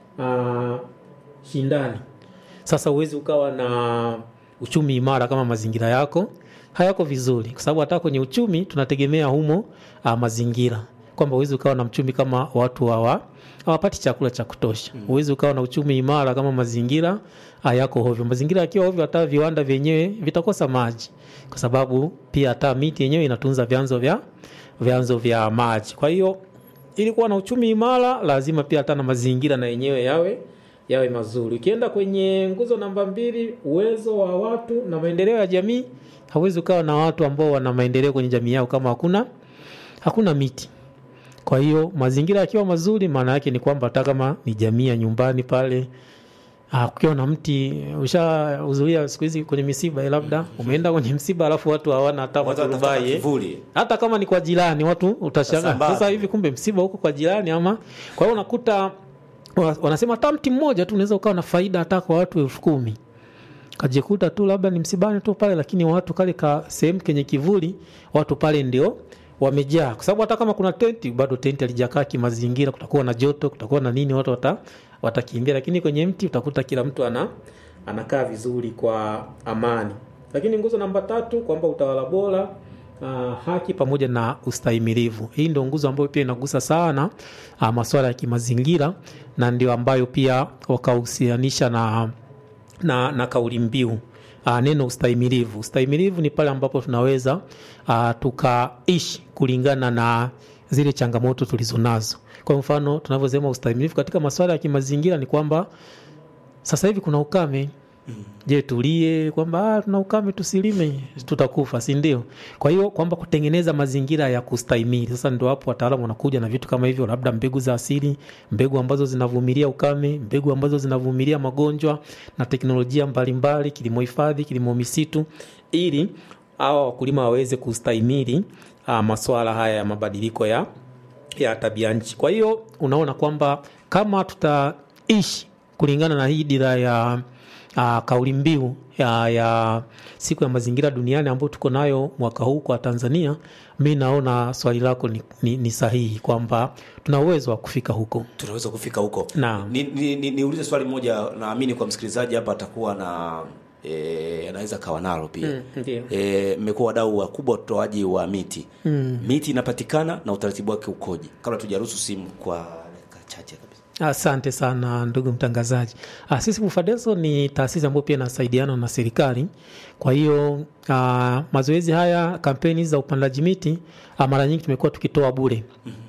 uh, shindani sasa huwezi ukawa na uchumi imara kama mazingira yako hayako vizuri kwa sababu hata kwenye uchumi tunategemea humo uh, mazingira kwamba huwezi ukawa na mchumi kama watu hawa hawapati chakula cha kutosha huwezi ukawa na uchumi imara kama mazingira uh, yako hovyo mazingira yakiwa hovyo hata viwanda vyenyewe vitakosa maji kwa sababu pia hata miti yenyewe inatunza vyanzo vya vyanzo vya maji kwa hiyo ili kuwa na uchumi imara lazima pia hata na mazingira na yenyewe yawe yawe mazuri ukienda kwenye nguzo namba mbili uwezo wa watu na maendeleo ya jamii hawezi ukawa na watu ambao wana maendeleo kwenye jamii yao kama hakuna hakuna miti kwa hiyo mazingira yakiwa mazuri maana yake ni kwamba hata kama ni jamii ya nyumbani pale Ah, kukiwa na mti ushahudhuria siku hizi kwenye misiba eh, labda umeenda kwenye msiba alafu watu hawana hata Watu wanatafuta maturubai eh. kivuli. hata kama ni kwa jirani watu utashangaa Wasambaza. sasa hivi kumbe msiba huko kwa jirani ama kwa hiyo unakuta wa- wanasema hata mti mmoja tu unaweza ukawa na faida hata kwa watu elfu kumi kajikuta tu labda ni msibani tu pale lakini watu kale ka sehemu kenye kivuli watu pale ndio wamejaa kwa sababu hata kama kuna tenti bado tenti alijakaa kimazingira kutakuwa na joto kutakuwa na nini watu wata, watakimbia lakini kwenye mti utakuta kila mtu ana anakaa vizuri kwa amani lakini nguzo namba tatu kwamba utawala bora uh, haki pamoja na ustahimilivu hii ndio nguzo ambayo pia inagusa sana uh, masuala ya kimazingira na ndio ambayo pia wakahusianisha na na, na kauli mbiu uh, neno ustahimilivu ustahimilivu ni pale ambapo tunaweza uh, tukaishi kulingana na zile changamoto tulizonazo kwa mfano tunavyosema ustahimilivu katika masuala ya kimazingira ni kwamba sasa hivi kuna ukame je tulie kwamba ah, tuna ukame tusilime tutakufa si ndio kwa hiyo kwamba kutengeneza mazingira ya kustahimili sasa ndio hapo wataalamu wanakuja na vitu kama hivyo labda mbegu za asili mbegu ambazo zinavumilia ukame mbegu ambazo zinavumilia magonjwa na teknolojia mbalimbali kilimo hifadhi kilimo misitu ili hawa wakulima waweze kustahimili uh, maswala haya ya mabadiliko ya ya tabia nchi kwa hiyo unaona kwamba kama tutaishi kulingana na hii dira ya uh, kauli mbiu ya, ya siku ya mazingira duniani ambayo tuko nayo mwaka huu kwa tanzania mi naona swali lako ni, ni, ni sahihi kwamba tuna uwezo wa kufika huko tunaweza kufika huko Naam. niulize ni, ni, niulize swali moja naamini kwa msikilizaji hapa atakuwa na e, anaweza kawa nalo pia Mm, ndio. e, mmekuwa wadau wakubwa wa utoaji wa miti mm. miti inapatikana na utaratibu wake ukoje kabla tujaruhusu simu kwa dakika chache kabisa Asante sana ndugu mtangazaji. Ah, Sisi Bufadeso ni taasisi ambayo pia inasaidiana na serikali. Kwa hiyo ah, mazoezi haya, kampeni za upandaji miti ah, mara nyingi tumekuwa tukitoa bure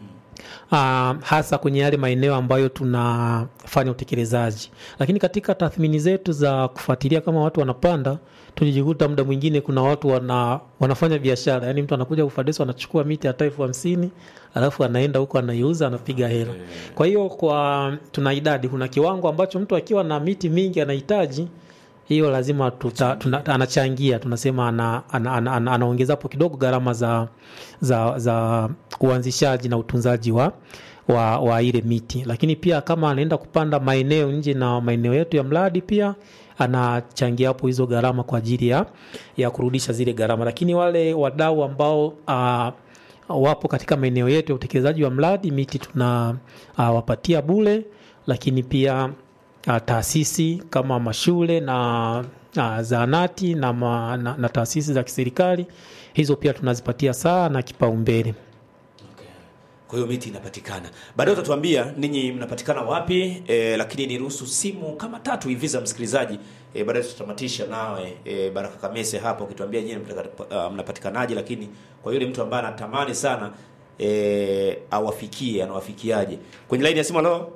uh, hasa kwenye yale maeneo ambayo tunafanya utekelezaji lakini katika tathmini zetu za kufuatilia kama watu wanapanda tulijikuta muda mwingine kuna watu wana, wanafanya biashara yaani mtu anakuja ufadeso anachukua miti hata elfu hamsini alafu anaenda huko anaiuza anapiga hela kwa hiyo kwa tuna idadi kuna kiwango ambacho mtu akiwa na miti mingi anahitaji hiyo lazima tuta, tuna, anachangia tunasema ana, ana, ana, ana, anaongeza hapo kidogo gharama za, za, za uanzishaji na utunzaji wa, wa, wa ile miti lakini pia kama anaenda kupanda maeneo nje na maeneo yetu ya mradi pia anachangia hapo hizo gharama kwa ajili ya, ya kurudisha zile gharama lakini wale wadau ambao uh, wapo katika maeneo yetu ya utekelezaji wa mradi miti tunawapatia uh, bule lakini pia uh, taasisi kama mashule na uh, zaanati na, ma, na, na taasisi za kiserikali hizo pia tunazipatia sana kipaumbele kwa hiyo miti inapatikana baadaye utatuambia ninyi mnapatikana wapi e, lakini niruhusu simu kama tatu hivi za msikilizaji e, baadaye tutamatisha nawe e, baraka kamese hapo ukituambia nyinyi mnapataka- uh, mnapatikanaje lakini kwa yule mtu ambaye anatamani sana e, awafikie anawafikiaje kwenye laini ya simu leo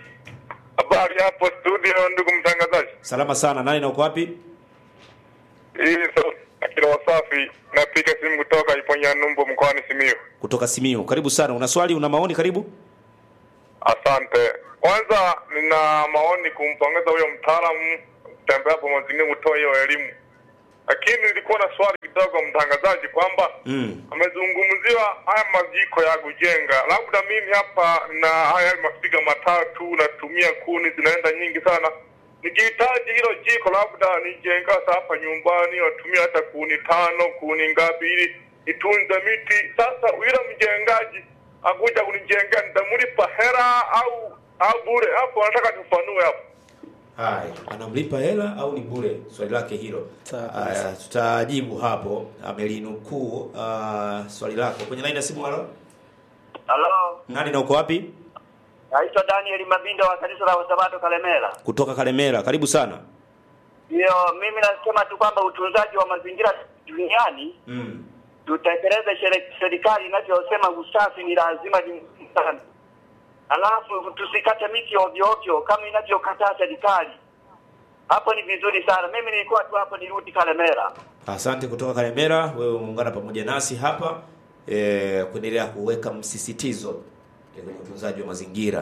Habari hapo studio, ndugu mtangazaji. salama sana nani na uko wapi Hii sauti ya kila wasafi napiga simu kutoka Iponya Numbo mkoani Simiyu. kutoka Simiyu. Karibu sana. Una swali, una maoni? Karibu. Asante. Kwanza nina maoni kumpongeza huyo mtaalamu kutembea hapo mazingira kutoa hiyo elimu, lakini nilikuwa na swali kidogo mtangazaji, kwamba Mm. amezungumziwa haya majiko ya kujenga. Labda mimi hapa na haya mafiga matatu natumia kuni zinaenda nyingi sana, nikihitaji hilo jiko labda nijenga sasa hapa nyumbani, natumia hata kuni tano, kuni ngapi, ili nitunze miti. Sasa yule mjengaji akuja kunijengea, nitamlipa hela au au bure? Hapo nataka tufanue hapo. Haya, anamlipa hela au ni bure? Swali lake hilo. Sawa Haya, tutajibu hapo. Amelinukuu uh, swali lako kwenye line ya simu. Halo, Halo, nani na uko wapi? naitwa Daniel Mabindo wa kanisa la Wasabato Kalemera. Kutoka Kalemera. Karibu sana. Ndio, mimi nasema tu kwamba utunzaji wa mazingira duniani Mm. tutekeleze shere- serikali inavyosema usafi ni lazima ni muhimu sana, alafu tusikate miti ovyo ovyo kama inavyokataa serikali. Hapo ni vizuri sana. Mimi nilikuwa tu hapo, nirudi Kalemera. Asante kutoka Kalemera, wewe umeungana pamoja nasi hapa eh, kuendelea kuweka msisitizo eh, kwenye utunzaji wa mazingira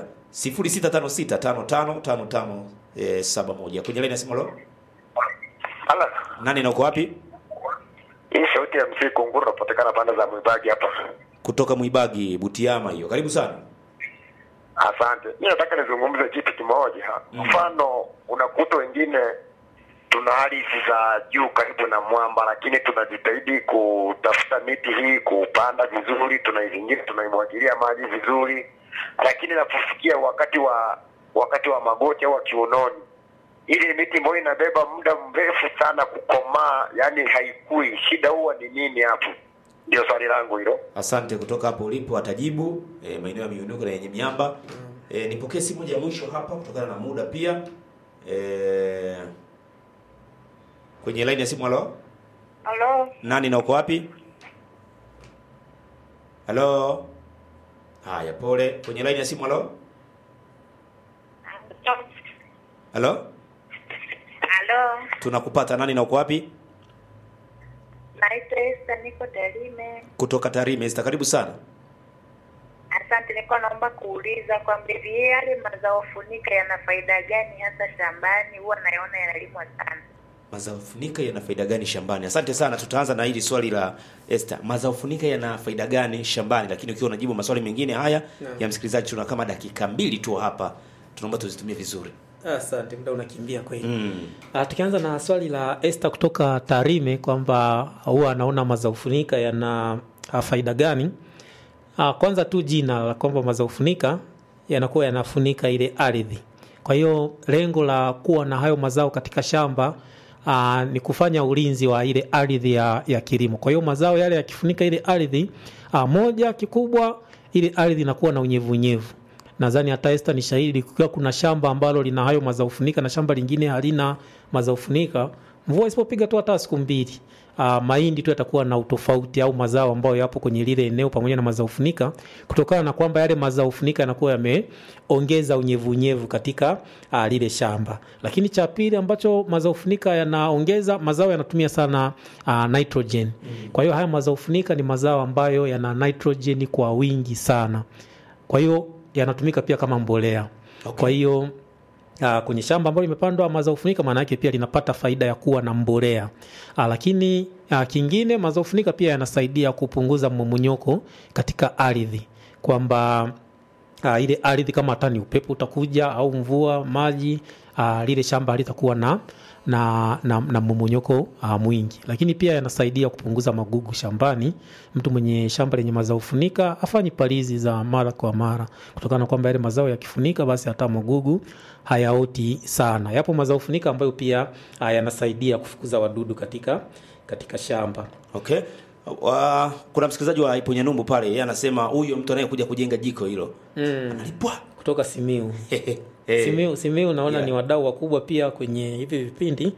0656555571 kwenye line ya simu. Halo, Hala, nani na uko wapi? hii sauti ya mzee Kunguru inapatikana pande za Mwibagi hapa. Kutoka Mwibagi, Butiama hiyo. Karibu sana. Asante. Mimi nataka nizungumze kitu kimoja. Mfano, unakuta wengine tuna ardhi za juu karibu na mwamba, lakini tunajitahidi kutafuta miti hii kuupanda vizuri, tunaizingira, tunaimwagilia maji vizuri, lakini inapofikia wakati wa wakati wa magoti au wa kiunoni, ile miti ambayo inabeba muda mrefu sana kukomaa, yani haikui. Shida huwa ni nini hapo? Ndio swali langu hilo. Asante kutoka hapo ulipo atajibu e, maeneo ya miunuko na yenye miamba. E, nipokee simu moja ya mwisho hapa kutokana na muda pia. E, kwenye line ya simu halo. Halo, Nani na uko wapi? Halo. Haya, pole. Kwenye line ya simu halo. Halo. halo, Tunakupata nani na uko wapi? naitwa Esther, niko Tarime. Kutoka Tarime. Esther, karibu sana. Asante, nilikuwa naomba kuuliza kwamba hivi yale mazao funika yana faida gani hasa shambani? Huwa naona yanalimwa sana. Mazao funika yana faida gani shambani? Asante sana. Tutaanza na hili swali la Esther. Mazao funika yana faida gani shambani? Lakini ukiwa unajibu maswali mengine haya ya msikilizaji, tuna kama dakika mbili tu hapa, tunaomba tuzitumie vizuri. Asante, muda unakimbia kweli. Mm. Ah, tukianza na swali la Esther kutoka Tarime kwamba huwa anaona mazao funika yana ah, faida gani? Ah, kwanza tu jina la kwamba mazao funika yanakuwa yanafunika ile ardhi. Kwa hiyo lengo la kuwa na hayo mazao katika shamba aa, ni kufanya ulinzi wa ile ardhi ya, ya kilimo. Kwa hiyo mazao yale yakifunika ile ardhi aa, moja kikubwa, ile ardhi inakuwa na unyevunyevu nadhani hata Esther ni shahidi, kukiwa kuna shamba ambalo lina hayo mazao funika na shamba lingine halina mazao funika, mvua isipopiga tu hata siku mbili, uh, mahindi tu yatakuwa na utofauti au mazao ambayo yapo kwenye lile eneo pamoja na mazao funika, kutokana na kwamba yale mazao funika yanakuwa yameongeza unyevunyevu katika uh, lile shamba. Lakini cha pili ambacho mazao funika yanaongeza, mazao yanatumia sana uh, nitrogen. Kwa hiyo haya mazao funika ni mazao ambayo yana nitrogen kwa wingi sana, kwa hiyo yanatumika pia kama mbolea. Okay. Kwa hiyo Uh, kwenye shamba ambalo limepandwa mazao funika maana yake pia linapata faida ya kuwa na mbolea. Uh, lakini uh, kingine mazao funika pia yanasaidia kupunguza mmomonyoko katika ardhi kwamba uh, ile ardhi kama hata ni upepo utakuja au mvua maji uh, lile shamba halitakuwa na na, na, na mmomonyoko uh, mwingi, lakini pia yanasaidia kupunguza magugu shambani. Mtu mwenye shamba lenye mazao funika afanyi palizi za mara kwa mara, kutokana na kwamba yale mazao yakifunika, basi hata magugu hayaoti sana. Yapo mazao funika ambayo pia uh, yanasaidia kufukuza wadudu katika katika shamba. Okay. Uh, kuna msikilizaji wa Iponya Numbu pale, yeye anasema huyo mtu anayekuja kujenga jiko hilo Mm. analipwa. Kutoka Simiu. Eh, Simiu, Simiu naona Yeah. ni wadau wakubwa pia kwenye hivi vipindi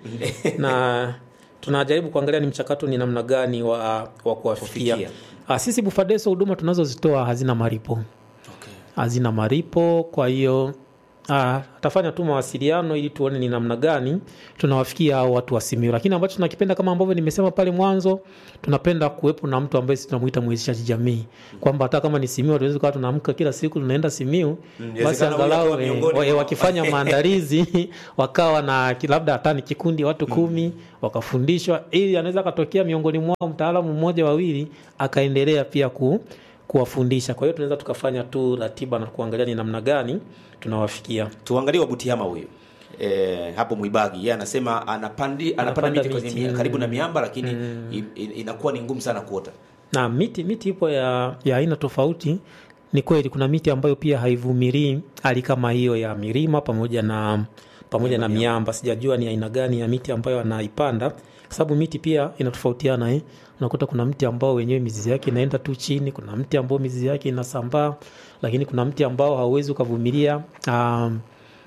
na tunajaribu kuangalia ni mchakato ni namna gani wa, wa kuwafikia. Kufikia. Ah, Sisi Bufadeso huduma tunazozitoa hazina malipo, Okay. hazina malipo. Kwa hiyo ah, atafanya tu mawasiliano ili tuone ni namna gani tunawafikia hao watu wa Simiyu. Lakini ambacho tunakipenda kama ambavyo nimesema pale mwanzo, tunapenda kuwepo na mtu ambaye sisi tunamuita mwezeshaji jamii, kwamba hata kama ni Simiyu hatuwezi kuwa tunaamka kila siku tunaenda Simiyu, Mm, basi inawezekana huyu angalau akawa eh, miongoni wa- eh, mwa- wakifanya maandalizi wakawa na ki- labda hata ni kikundi watu kumi wakafundishwa, ili anaweza akatokea miongoni mwao mtaalamu mmoja wawili akaendelea pia ku kuwafundisha. Kwa hiyo tunaweza tukafanya tu ratiba na kuangalia ni namna gani tunawafikia. tuangalie wabutiama huyu E, hapo Mwibagi yeye anasema anapandi anapanda Anapanda miti kwenye miti, mia, mm. karibu na miamba lakini in, in, inakuwa ni ngumu sana kuota. na miti miti ipo ya ya aina tofauti. Ni kweli kuna miti ambayo pia haivumilii hali kama hiyo ya milima pamoja na pamoja na miamba. Sijajua ni aina gani ya miti ambayo anaipanda, kwa sababu miti pia inatofautiana eh. Unakuta kuna mti ambao wenyewe mizizi yake inaenda tu chini, kuna mti ambao mizizi yake inasambaa, lakini kuna mti ambao hauwezi ukavumilia um,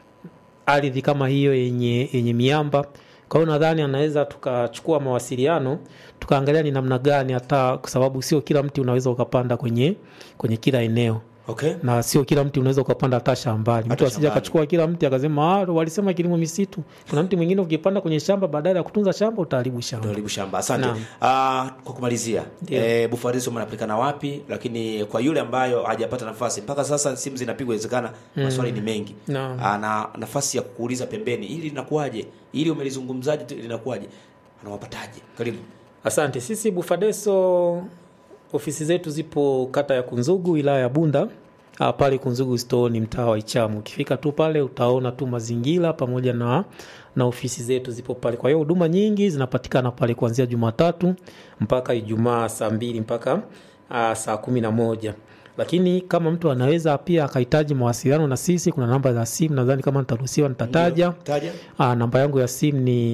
ardhi kama hiyo yenye, yenye miamba. Kwa hiyo nadhani anaweza tukachukua mawasiliano tukaangalia ni namna gani, hata kwa sababu sio kila mti unaweza ukapanda kwenye, kwenye kila eneo Okay? na sio kila mti unaweza ukapanda hata shambani. Hata Mtu asije shambani. akachukua kila mti akasema ah, walisema kilimo misitu. Kuna mti mwingine ukipanda kwenye shamba, badala ya kutunza shamba utaharibu shamba. Karibu shamba. Asante. Naam. Ah, kwa kumalizia Ndio. e, Bufariso mnapatikana wapi? Lakini kwa yule ambayo hajapata nafasi mpaka sasa, simu zinapigwa, inawezekana maswali ni mengi. Naam. Ana nafasi ya kukuuliza pembeni, ili linakuwaje, ili umelizungumzaje, tu linakuwaje, anawapataje? Karibu. Asante. Sisi Bufadeso ofisi zetu zipo kata ya Kunzugu, wilaya ya Bunda. Ah, pale Kunzugu store ni mtaa wa Ichamu. Ukifika tu pale utaona tu mazingira pamoja na na ofisi zetu zipo pale. Kwa hiyo huduma nyingi zinapatikana pale kuanzia Jumatatu mpaka Ijumaa saa mbili mpaka ah, saa kumi na moja. Lakini kama mtu anaweza pia akahitaji mawasiliano na sisi, kuna namba za simu, nadhani kama nitaruhusiwa nitataja. Taja. Ah, namba yangu ya simu ni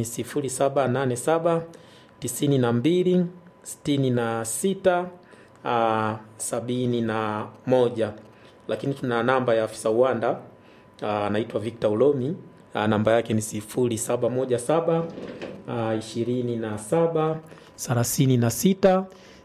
0787 92 66 ah, sabini na moja, lakini tuna namba ya afisa uwanda ah, anaitwa Victor Ulomi. Ah, namba yake ni 0717 ah, 27 36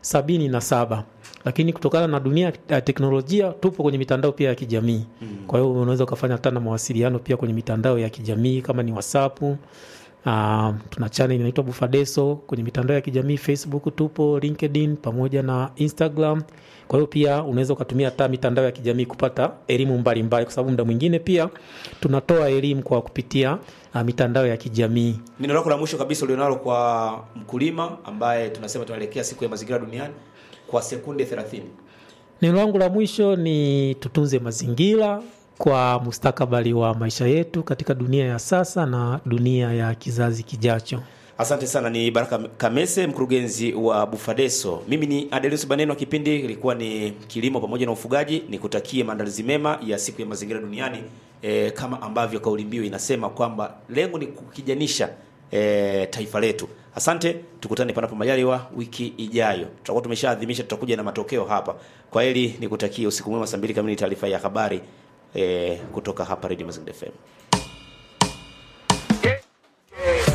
77 lakini kutokana na dunia ya teknolojia tupo kwenye mitandao pia ya kijamii kwa hiyo unaweza ukafanya hata na mawasiliano pia kwenye mitandao ya kijamii kama ni whatsapp Uh, tuna channel inaitwa Bufadeso kwenye mitandao ya kijamii Facebook tupo, LinkedIn pamoja na Instagram. Kwa hiyo pia unaweza ukatumia hata mitandao ya kijamii kupata elimu mbalimbali, kwa sababu muda mwingine pia tunatoa elimu kwa kupitia uh, mitandao ya kijamii. Neno lako la mwisho kabisa ulionalo kwa mkulima ambaye tunasema tunaelekea siku ya mazingira duniani kwa sekunde 30. Neno langu la mwisho ni tutunze mazingira kwa mustakabali wa maisha yetu katika dunia ya sasa na dunia ya kizazi kijacho. Asante sana, ni Baraka Kamese, mkurugenzi wa Bufadeso. Mimi ni Adelius Baneno, kipindi ilikuwa ni kilimo pamoja na ufugaji. Nikutakie maandalizi mema ya siku ya mazingira duniani e, kama ambavyo kauli mbiu inasema kwamba lengo ni kukijanisha e, taifa letu. Asante, tukutane panapo majaliwa wiki ijayo. Tutakuwa tumeshaadhimisha, tutakuja na matokeo hapa. Kwa hili nikutakie usiku mwema. Saa mbili kamili taarifa ya habari e, kutoka hapa Radio Mazingira FM.